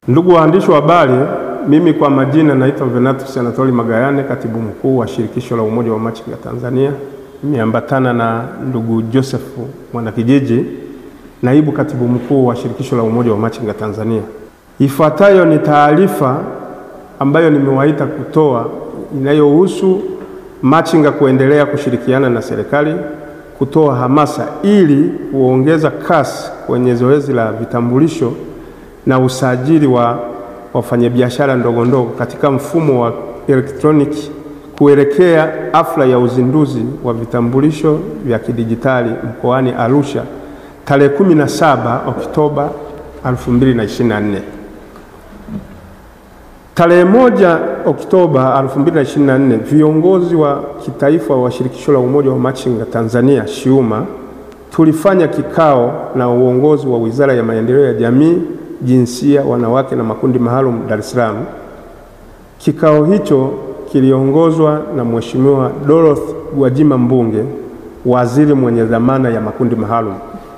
Ndugu waandishi wa habari, mimi kwa majina naitwa Venatus Anatoli Magayane, katibu mkuu wa shirikisho la umoja wa machinga Tanzania. Nimeambatana na ndugu Joseph Mwanakijiji, naibu katibu mkuu wa shirikisho la umoja wa machinga Tanzania. Ifuatayo ni taarifa ambayo nimewaita kutoa inayohusu machinga kuendelea kushirikiana na serikali kutoa hamasa ili kuongeza kasi kwenye zoezi la vitambulisho na usajili wa wafanyabiashara ndogo ndogo katika mfumo wa elektroniki kuelekea hafla ya uzinduzi wa vitambulisho vya kidijitali mkoani Arusha tarehe 17 Oktoba 2024. Tarehe moja Oktoba 2024, viongozi wa kitaifa wa shirikisho la umoja wa machinga Tanzania SHIUMA tulifanya kikao na uongozi wa Wizara ya Maendeleo ya Jamii, Jinsia, Wanawake na Makundi Maalum Dar es Salaam. Kikao hicho kiliongozwa na Mheshimiwa Dorothy Gwajima Mbunge, waziri mwenye dhamana ya makundi maalum.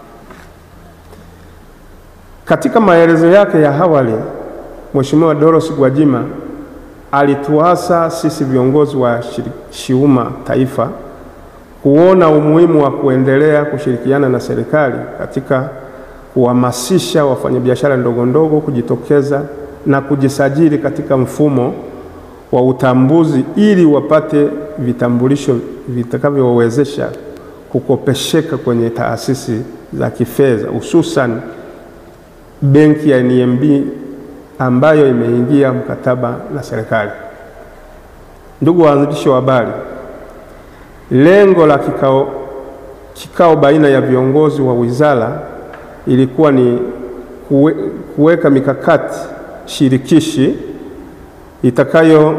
Katika maelezo yake ya awali Mheshimiwa Dorothy Gwajima alituasa sisi viongozi wa SHIUMA taifa kuona umuhimu wa kuendelea kushirikiana na serikali katika kuhamasisha wafanyabiashara ndogo ndogo kujitokeza na kujisajili katika mfumo wa utambuzi ili wapate vitambulisho vitakavyowawezesha kukopesheka kwenye taasisi za kifedha hususan benki ya NMB ambayo imeingia mkataba na serikali. Ndugu waandishi wa habari, lengo la kikao, kikao baina ya viongozi wa wizara ilikuwa ni kuwe, kuweka mikakati shirikishi itakayo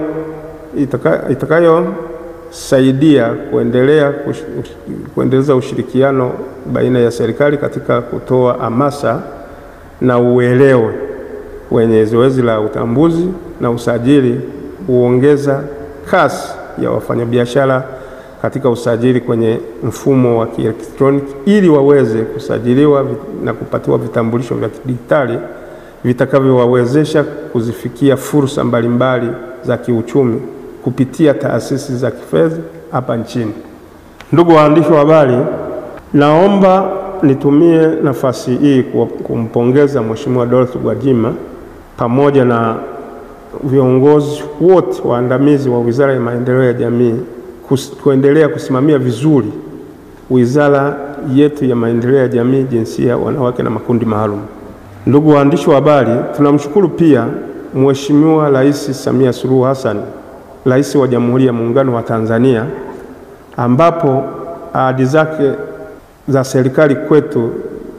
itakayosaidia itakayo kuendelea kush, kuendeleza ushirikiano baina ya serikali katika kutoa hamasa na uelewe wenye zoezi la utambuzi na usajili, huongeza kasi ya wafanyabiashara katika usajili kwenye mfumo wa kielektroniki ili waweze kusajiliwa na kupatiwa vitambulisho vya kidijitali vitakavyowawezesha kuzifikia fursa mbalimbali za kiuchumi kupitia taasisi za kifedha hapa nchini. Ndugu waandishi wa habari, naomba nitumie nafasi hii kumpongeza Mheshimiwa Dorothy Gwajima pamoja na viongozi wote waandamizi wa Wizara ya Maendeleo ya Jamii kus, kuendelea kusimamia vizuri wizara yetu ya Maendeleo ya Jamii, Jinsia, Wanawake na Makundi Maalum. Ndugu waandishi wa habari, tunamshukuru pia Mheshimiwa Rais Samia Suluhu Hassan, Rais wa Jamhuri ya Muungano wa Tanzania, ambapo ahadi zake za serikali kwetu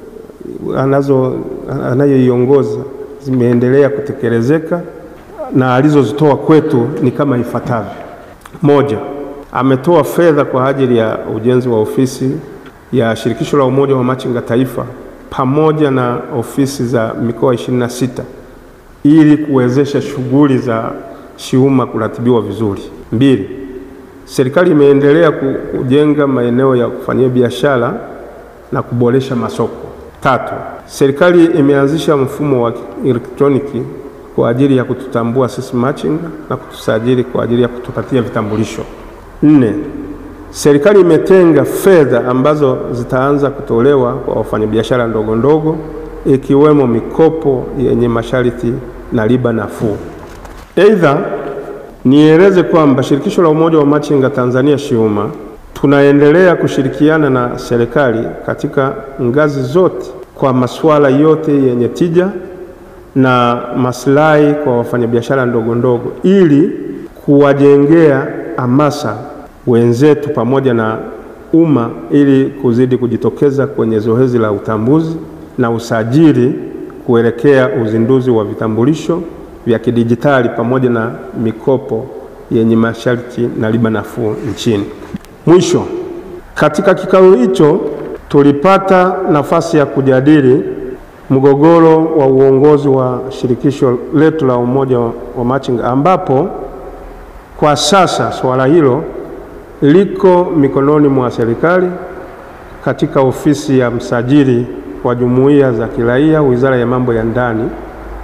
anazo anayoiongoza zimeendelea kutekelezeka na alizozitoa kwetu ni kama ifuatavyo. Moja, ametoa fedha kwa ajili ya ujenzi wa ofisi ya shirikisho la umoja wa machinga taifa pamoja na ofisi za mikoa 26 ili kuwezesha shughuli za SHIUMA kuratibiwa vizuri. Mbili, serikali imeendelea kujenga maeneo ya kufanyia biashara na kuboresha masoko. Tatu, serikali imeanzisha mfumo wa elektroniki kwa ajili ya kututambua sisi machinga na kutusajili kwa ajili ya kutupatia vitambulisho. Nne, serikali imetenga fedha ambazo zitaanza kutolewa kwa wafanyabiashara ndogo ndogo ikiwemo mikopo yenye masharti na riba nafuu. Aidha, nieleze kwamba shirikisho la umoja wa machinga Tanzania SHIUMA tunaendelea kushirikiana na serikali katika ngazi zote kwa masuala yote yenye tija na maslahi kwa wafanyabiashara ndogo ndogo ili kuwajengea hamasa wenzetu pamoja na umma ili kuzidi kujitokeza kwenye zoezi la utambuzi na usajili kuelekea uzinduzi wa vitambulisho vya kidijitali pamoja na mikopo yenye masharti na riba nafuu nchini. Mwisho, katika kikao hicho tulipata nafasi ya kujadili mgogoro wa uongozi wa shirikisho letu la umoja wa machinga ambapo kwa sasa suala hilo liko mikononi mwa serikali katika ofisi ya msajili wa jumuiya za kiraia, Wizara ya Mambo ya Ndani,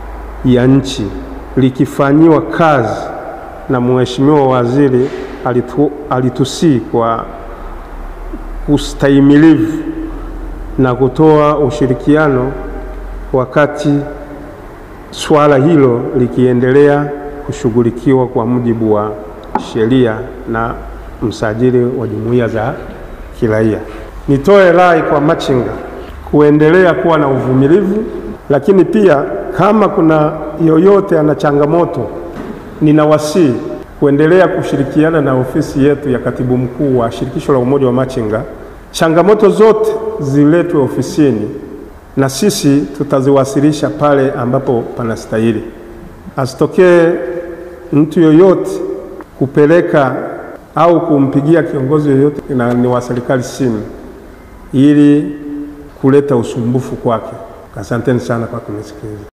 ya nchi likifanyiwa kazi na Mheshimiwa Waziri alitu, alitusii kwa ustahimilivu na kutoa ushirikiano wakati swala hilo likiendelea kushughulikiwa kwa mujibu wa sheria na msajili wa jumuiya za kiraia. Nitoe rai kwa machinga kuendelea kuwa na uvumilivu, lakini pia kama kuna yoyote ana changamoto, ninawasihi kuendelea kushirikiana na ofisi yetu ya katibu mkuu wa shirikisho la umoja wa machinga. Changamoto zote ziletwe ofisini na sisi tutaziwasilisha pale ambapo panastahili. Asitokee mtu yoyote kupeleka au kumpigia kiongozi yoyote na ni wa serikali simu ili kuleta usumbufu kwake. Asanteni sana kwa kunisikiliza.